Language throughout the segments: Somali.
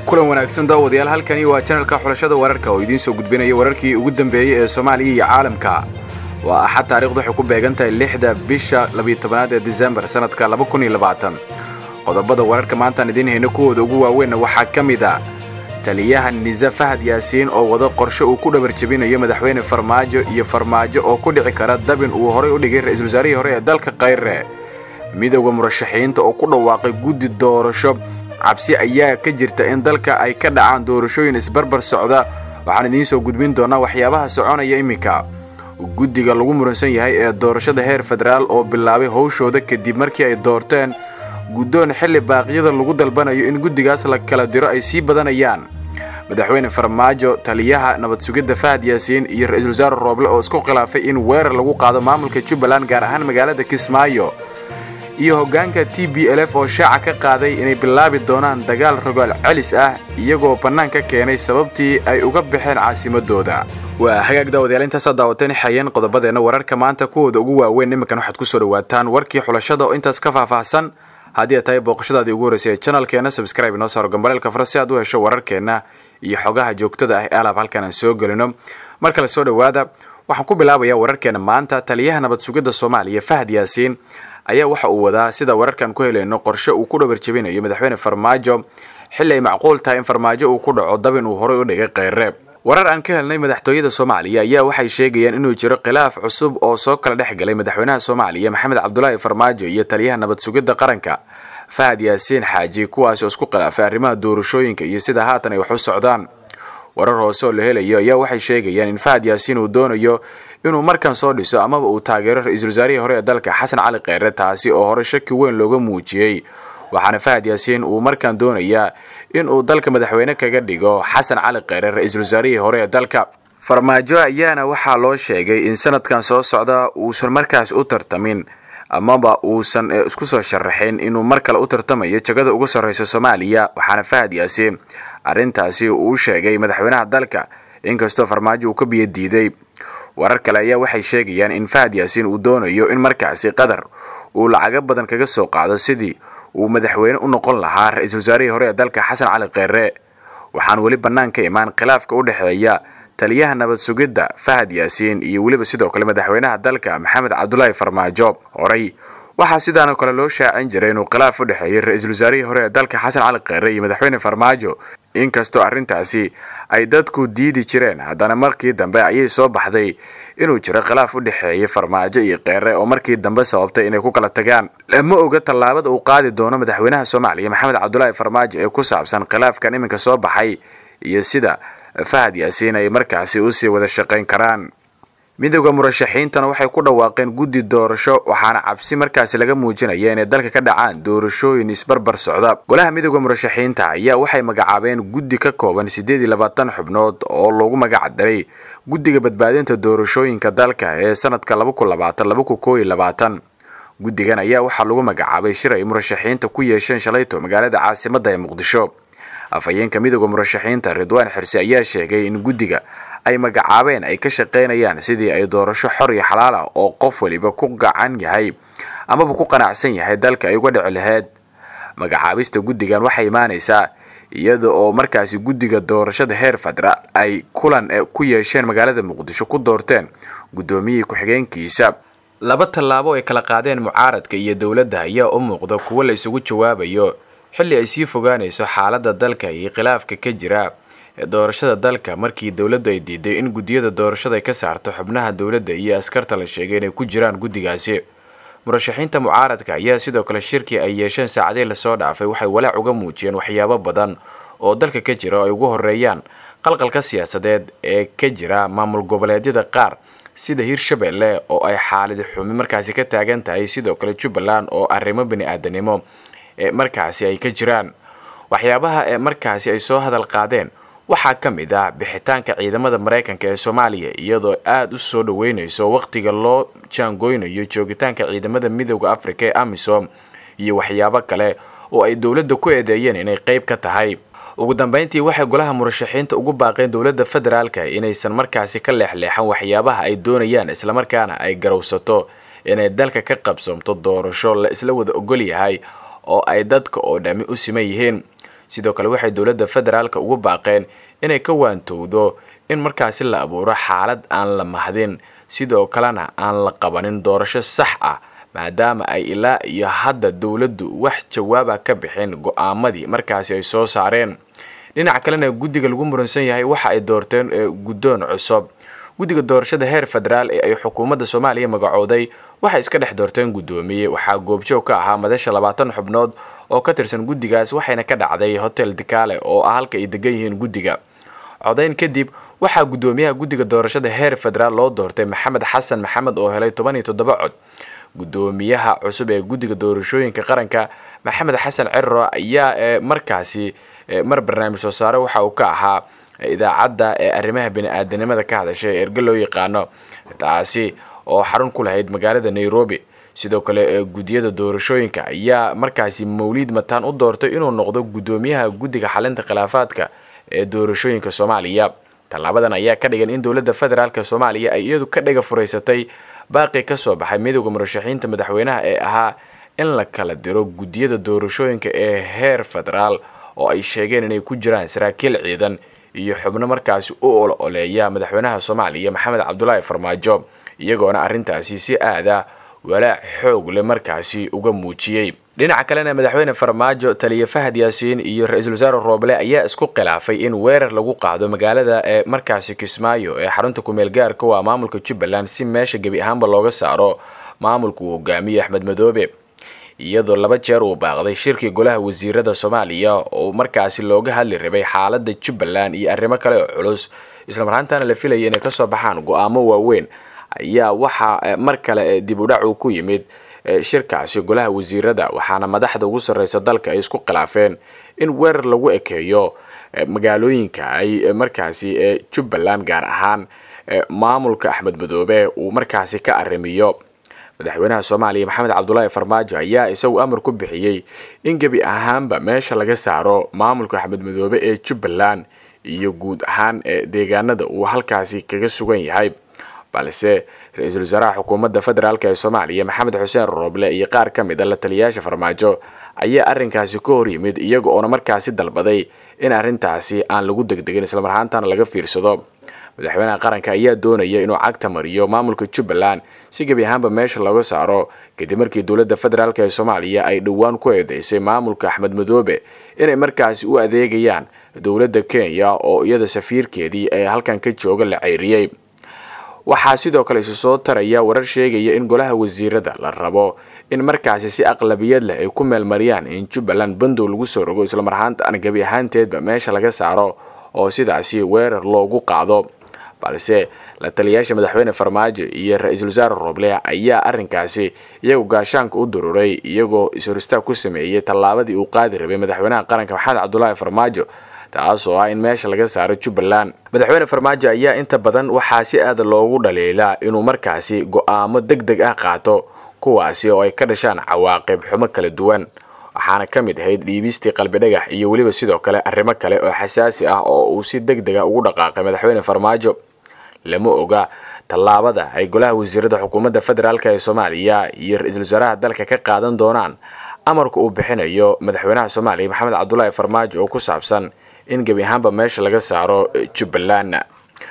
kulan wanaagsan daawadayaal halkani waa janalka xulashada wararka oo idiin soo gudbinaya wararkii ugu dambeeyey ee soomaaliya iyo caalamka waa axad taarikhdu waxay ku beegan tahay lixda bisha labiyo-tobanaad ee disembar sannadka laba kun iyo labaatan qodobada wararka maantaan idiin hayno kuwooda ugu waaweynna waxaa ka mid a taliyaha nise fahad yaasiin oo wado qorshe uu ku dhabar jebinayo madaxweyne farmaajo iyo farmaajo oo ku dhici kara dabin uu horay u dhigay ra-iisul wasaarihii hore ee dalka kayre midowda murashaxiinta oo ku dhawaaqay guddi doorasho cabsi ayaa ka jirta in dalka ay ka dhacaan doorashooyin isbarbar socda waxaan idiin soo gudbin doonaa waxyaabaha soconaya iminka guddiga lagu muransan yahay ee doorashada heer federaal oo bilaabay howshooda kadib markii ay doorteen guddoon xilli baaqyada lagu dalbanayo in guddigaas la kala diro ay sii badanayaan madaxweyne farmaajo taliyaha nabad sugidda fahad yaasiin iyo ra-iisul wasaare rooble oo isku khilaafay in weerar lagu qaado maamulka jubbaland gaar ahaan magaalada kismaayo iyo hoggaanka t b l f oo shaaca ka qaaday inay bilaabi doonaan dagaal rogaal celis ah iyagoo bannaan ka keenay sababtii ay uga baxeen caasimadooda waa hagaag daawadayaal intaasaa daawateen xayeen qodobadeenna wararka maanta kuwooda ugu waaweyn iminkan waxaad ku soo dhawaataan warkii xulashada oo intaas ka faahfaahsan haddii ay tahay booqashadaadii ugu horreysay ee janalkeena subscribe inoo saaro gambaleelka fara si aad u hesho wararkeenna iyo xogaha joogtada ah ee alaab halkan aan soo gelino mar kale soo dhowaada waxaan ku bilaabayaa wararkeena maanta taliyaha nabad sugidda soomaaliya fahad yaasiin ayaa waxa uu wadaa sida wararkan ku helayno qorshe uu ku dhabar jebinayo madaxweyne farmaajo xilli ay macquul tahay in farmaajo uu ku dhaco dabin uu horay u dhigay kheyre warar aan ka helnay madaxtooyada soomaaliya ayaa waxay sheegayaan inuu jiro khilaaf cusub oo soo kala dhex galay madaxweynaha soomaaliya maxamed cabdulaahi farmaajo iyo taliyaha nabad sugidda qaranka fahad yaasiin xaaji kuwaasi oo isku khilaafay arrimaha doorashooyinka iyo sida haatan ay wax u socdaan warar hoose oo la helayo ayaa waxay sheegayaan in fahad yaasiin uu doonayo inuu markan soo dhiso amaba uu taageero ra-iisul wasaarihii hore ee dalka xasan cali kheyre taasi oo hore shaki weyn looga muujiyey waxaana fahad yaasiin uu markaan doonayaa inuu dalka madaxweyne kaga dhigo xasan cali kheyre ra-iisul wasaarihii hore ee dalka farmaajo ayaana waxaa loo sheegay in sanadkan soo socda uusan markaas u tartamin amaba uusan isku soo sharaxin inuu mar kale u tartamayo jagada ugu sarreysa soomaaliya waxaana fahad yaasiin arrintaasi uu sheegay madaxweynaha dalka inkastoo farmaajo uu ka biyo diiday warar kale ayaa waxay sheegayaan in fahad yaasiin uu doonayo in markaasi qatar uu lacago badan kaga soo qaado sidii uu madaxweyne u noqon lahaa ra-iisul wasaarihii hore ee dalka xasan cali kheyre waxaan weli bannaan ka imaan khilaafka u dhexeeya taliyaha nabad sugidda fahad yaasiin iyo weliba sidoo kale madaxweynaha dalka maxamed cabdulaahi farmaajo horey waxaa sidaanoo kale loo shaacin jiray inuu khilaaf u dhexeeyay ra-iisul wasaarihii hore ee dalka xasan cali kheyre iyo madaxweyne farmaajo inkastoo arrintaasi ay dadku diidi jireen haddana markii dambe ayay soo baxday inuu jiro khilaaf u dhexeeyay farmaajo iyo kheyre oo markii dambe sababtay inay ku kala tagaan lama oga tallaabada uu qaadi doono madaxweynaha soomaaliya maxamed cabdulaahi farmaajo ee ku saabsan khilaafkan iminka soo baxay iyo sida fahad yaasiin ay markaasi usii wada shaqayn karaan midowda murashaxiintana waxay ku dhawaaqeen guddi doorasho waxaana cabsi markaasi laga muujinaya inay dalka ka dhacaan doorashooyin isbarbar socda golaha midowda murashaxiinta ayaa waxay magacaabeen guddi ka kooban siddeed iyo labaatan xubnood oo loogu magac daray guddiga badbaadinta doorashooyinka dalka ee sanadka laba kun labaatan laba kun koo iyo labaatan guddigan ayaa waxaa lagu magacaabay shir ay murashaxiinta ku yeesheen shalayto magaalada caasimadda ee muqdisho afhayeenka midowda murashaxiinta ridwaan xirse ayaa sheegay in guddiga ay magacaabeen ay ka shaqaynayaan sidii ay doorasho xor iyo xalaal ah oo qof waliba ku gacan yahay amaba ku qanacsan yahay dalka ay uga dhici lahayd magacaabista guddigan waxay imaanaysaa iyada oo markaasi guddiga doorashada heer federaal ay kulan ku yeesheen magaalada muqdisho ku doorteen guddoomiyihii ku-xigeenkiisa laba tallaabo ay kala qaadeen mucaaradka iyo dowladda ayaa u muuqda kuwo la isugu jawaabayo xilli ay sii fogaanayso xaaladda dalka iyo khilaafka ka jira ee doorashada dalka markii dowladdu ay diiday in guddiyada doorashada ay ka saarto xubnaha dowladda iyo askarta la sheegay inay ku jiraan guddigaasi murashaxiinta mucaaradka ayaa sidoo kale shirkii ay yeesheen saacadii lasoo dhaafay waxay walaac uga muujiyeen waxyaabo badan oo dalka ka jira oo ay ugu horeeyaan qalqalka siyaasadeed ee ka jira maamul goboleedyada qaar sida hirshabelle oo ay xaalid xumi markaasi ka taagan tahay sidoo kale jubbaland oo arrimo bani-aadanimo ee markaasi ay ka jiraan waxyaabaha ee markaasi ay soo hadal qaadeen waxaa ka mid ah bixitaanka ciidamada maraykanka ee soomaaliya iyadoo aada u soo dhaweynayso wakhtiga loo jaangooynayo joogitaanka ciidamada midowda afrika ee amisom iyo waxyaabo kale oo ay dowladda ku eedeeyeen inay qeyb ka tahay ugu dambeyntii waxay golaha murashaxiinta ugu baaqeen dowladda federaalka inaysan markaasi ka leexleexan waxyaabaha ay doonayaan islamarkaana ay garowsato inay dalka ka qabsoomto doorasho la isla wada ogol yahay oo ay dadka oo dhammi u siman yihiin sidoo kale waxay dowladda federaalka ugu baaqeen inay ka waantowdo in markaasi la abuuro xaalad aan la mahdin sidoo kalena aan la qabanin doorasho sax ah maadaama ay ilaa iyo hadda dowladdu wax jawaaba ka bixin go-aamadii markaasi ay soo saareen dhinaca kalena guddiga lagu muransan yahay waxa ay doorteen guddoon cusub guddiga doorashada heer federaal ee ay xukuumadda soomaaliya magacooday waxay iska dhex doorteen guddoomiye waxaa goobjoog ka ahaa madasha labaatan xubnood oo ka tirsan guddigaas waxayna ka dhacday hotel dikaale oo ah halka ay degan yihiin guddiga codayn kadib waxaa guddoomiyaha guddiga doorashada heer federaal loo doortay maxamed xasan maxamed oo helay toban iyo toddoba cod guddoomiyaha cusub ee guddiga doorashooyinka qaranka maxamed xasan cerro ayaa markaasi mar barnaamij soo saare waxa uu ka ahaa idaacadda ee arrimaha bini-aadanimada ka hadasha ee erge loo yaqaano taasi oo xarun ku lahayd magaalada nairobi sidoo kale guddiyada doorashooyinka ayaa markaasi mawliid mataan u doortay inuu noqdo guddoomiyaha guddiga xalinta khilaafaadka ee doorashooyinka soomaaliya tallaabadan ayaa ka dhigan in dowladda federaalk soomaaliya ay iyadu ka dhiga furaysatay baaqi ka soo baxay midowda murashaxiinta madaxweynaha ee ahaa in la kala diro guddiyada doorashooyinka ee heer federaal oo ay sheegeen inay ku jiraan saraakiil ciidan iyo xubno markaasi u ol oleeya madaxweynaha soomaaliya maxamed cabdulaahi farmaajo iyagoona arrintaasi si aada walaac xoog leh markaasi uga muujiyey dhinaca kalena madaxweyne farmaajo taliya fahad yaasiin iyo ra-iisul wasaare rooble ayaa isku khilaafay in weerar lagu qaado magaalada ee markaasi kismaayo ee xarunta kumeel gaarka waa maamulka jubbaland si meesha gebi ahaanba looga saaro maamulka uu hogaamiye axmed madoobe iyadoo laba jeer uu baaqday shirkii golaha wasiirada soomaaliya oo markaasi looga hadli rabay xaalada jubbaland iyo arrimo kale oo culus islamarhaantana la filaya inay kasoo baxaan go-aamo waaweyn ayaa waxaa mar kale dib udhac uu ku yimid shirkaasi golaha wasiirada waxaana madaxda ugu sarreysa dalka ay isku khilaafeen in weerar lagu ekeeyo magaalooyinka ay markaasi jubbaland gaar ahaan maamulka axmed madoobe uu markaasi ka arrimiyo madaxweynaha soomaaliya maxamed cabdulaahi farmaajo ayaa isagu amar ku bixiyey in gebi ahaanba meesha laga saaro maamulka axmed madoobe ee jubbaland iyo guud ahaan deegaanada uu halkaasi kaga sugan yahay balse ra-iisul wasaaraha xukuumadda federaalk ee soomaaliya maxamed xuseen rooble iyo qaar ka mid a la taliyayaasha farmaajo ayaa arrinkaasi ka hor yimid iyaga oona markaasi dalbaday in arrintaasi aan lagu degdegin islamarhaantana laga fiirsado madaxweynaha qaranka ayaa doonaya inuu cagta mariyo maamulka jubbaland si gebi ahaanba meesha looga saaro kadib markii dowladda federaalk ee soomaaliya ay dhowaan ku eedeysay maamulka axmed madoobe inay markaasi u adeegayaan dowladda kenya oo iyada safiirkeedii ee halkan ka jooga la ceyriyey waxaa sidoo kale isu soo taraya warar sheegaya in golaha wasiirada la rabo in markaasi si aqlabiyad leh ay ku meelmariyaan in jubbaland bandow lagu soo rogo islamarhaantaana gebi ahaanteedba meesha laga saaro oo sidaasi weerar loogu qaado balse la taliyayaasha madaxweyne farmaajo iyo ra-iisul wasaare rooble ayaa arrinkaasi iyagu gaashaanka u dururay iyagoo is-horistaag ku sameeyey tallaabadii uu qaadi rabay madaxweynaha qaranka maxamed cabdulaahi farmaajo taas oo ah in meesha laga saaro jubbaland madaxweyne farmaajo ayaa inta badan waxaa si aada loogu dhaliilaa inuu markaasi go-aamo deg deg ah qaato kuwaasi oo ay ka dhashaan cawaaqib xumo kala duwan waxaana ka mid ahayd dhiibistii qalbi dhagax iyo weliba sidoo kale arrimo kale oo xasaasi ah oo uu si deg dega ugu dhaqaaqay madaxweyne farmaajo lama oga tallaabada ay golaha wasiirada xukuumadda federaalk ee soomaaliya iyo ra-iisul wasaaraha dalka ka qaadan doonaan amarka uu bixinayo madaxweynaha soomaaliya maxamed cabdulaahi farmaajo oo ku saabsan in gebi ahaanba meesha laga saaro jubbaland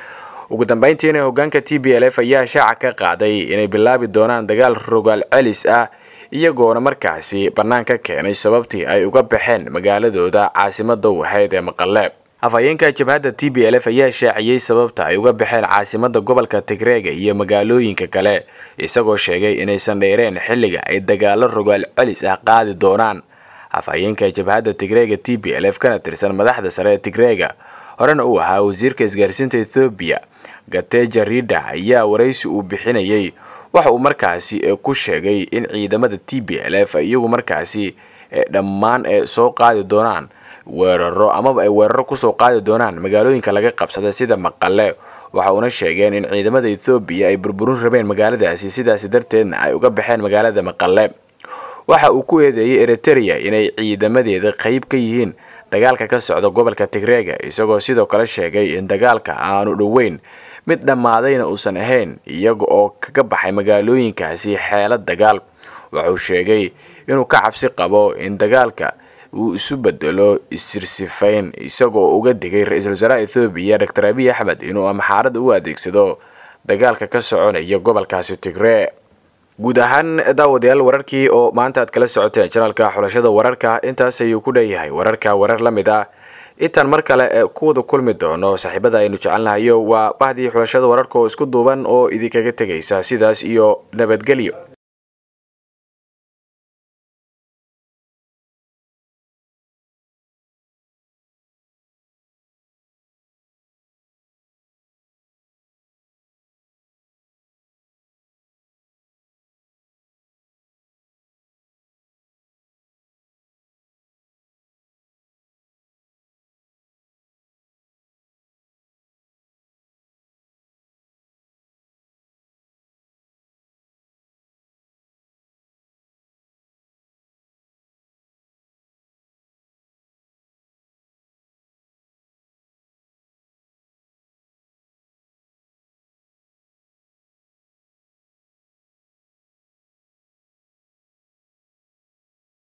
ugu dambeyntiina hogaanka t b l f ayaa shaaca ka qaaday inay bilaabi doonaan dagaal rogaal celis ah iyagoona markaasi bannaan ka keenay sababtii ay uga baxeen magaaladooda caasimada u ahayd ee maqaleeb afhayeenka jabhadda t b l f ayaa shaaciyey sababta ay uga baxeen caasimada gobolka tigreega iyo magaalooyinka kale isagoo sheegay inaysan dheereen xilliga ay dagaalo rogaal celis ah qaadi doonaan afhayeenka jabhadda tigreega t b l f kana tirsan madaxda sare ee tigreega horena uu ahaa wasiirka isgaarsiinta ethoobiya gateja rida ayaa waraysi uu bixinayay waxa uu markaasi ku sheegay in ciidamada t b l f iyagu markaasi dhammaan soo qaadi doonaan weeraro amaba ay weeraro kusoo qaadi doonaan magaalooyinka laga qabsada sida maqale waxa uuna sheegeen in ciidamada ethoobiya ay burburin rabeen magaaladaasi sidaasi darteedna ay uga baxeen magaalada maqale waxa uu ku eedeeyey eritereya inay ciidamadeeda qayb ka yihiin dagaalka ka socda gobolka tigreega isagoo sidoo kale sheegay in dagaalka aanu dhoweyn mid dhammaadayna uusan ahayn iyaga oo kaga baxay magaalooyinkaasi xeelad dagaal wuxuu sheegay inuu ka cabsi qabo in dagaalka uu isu bedelo isirsifayn isagoo uga digay ra-iisul wasaaraha ethoobiya doctor abiy axmed inuu amxaarada u adeegsado dagaalka ka soconaya gobolkaasi tigree guud ahaan daawadayaal wararkii oo maanta aad kala socoteen janaalka xulashada wararka intaas ayuu ku dheeyahay wararka warar la mid ah intaan mar kale ku wada kulmi doono saaxiibada aynu jecelnahayo waa bahdii xulashada wararka oo isku duuban oo idinkaga tegaysa sidaas iyo nabadgelyo